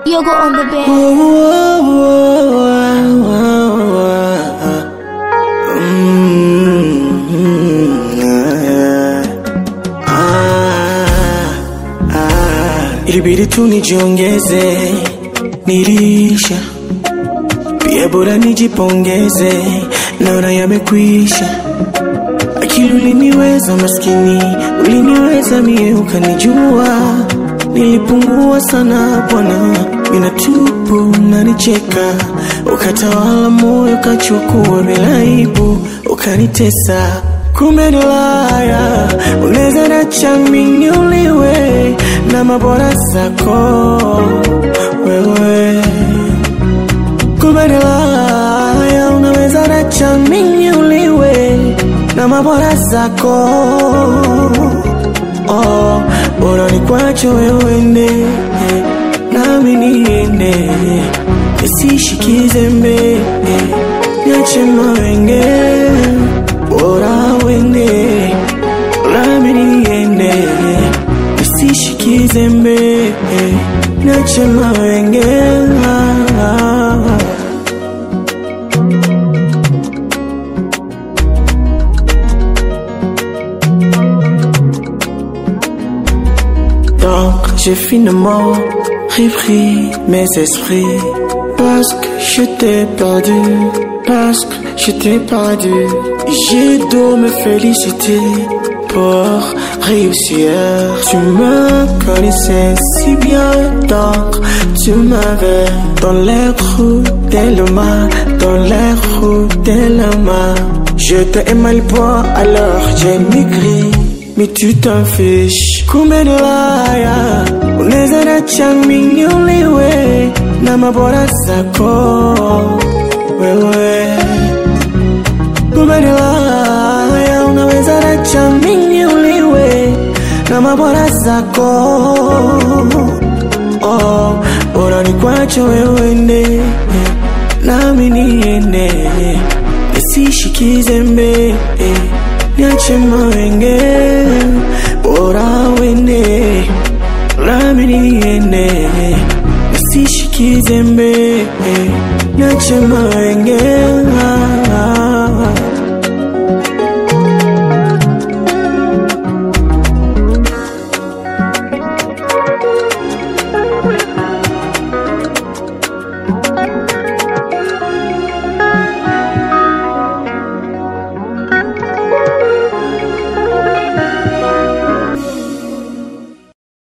Yogo on the bed. Ilibidi tu nijiongeze, nilisha pia, bora nijipongeze, naona yamekwisha. Akili uliniweza maskini, uliniweza mie, ukanijua nilipungua sana bwana, mina tupu nanicheka, ukatawala moyo, ukachukua bila aibu, ukanitesa. Kumbe nilaya, unaweza nacha mimi uliwe na mabora zako wewe. Kumbe nilaya, unaweza nacha mimi uliwe na mabora zako oh, bora nikwacho wewe ende nami niende nisishikize mbe niache mawenge bora wende nami niende nisishikize mbe niache mawenge Donc j'ai finalement repris mes esprits Parce que je t'ai perdu Parce que je t'ai perdu J'ai dû me féliciter pour réussir Tu me connaissais si bien donc tu m'avais Dans les roues de l'homme Dans les roues de l'homme Je t'ai aimé le poids alors j'ai maigri mais tu t'en fiches kumbe ni laya unaweza nacha mimi uliwe na mabora zako wewe kumbe ni laya unaweza nacha mimi uliwe na mabora zako oh, bora ni kwacho wewe ende nami niende nisishikize mbe niache mawenge bora wende nami niende nisishikize mbe niache mawenge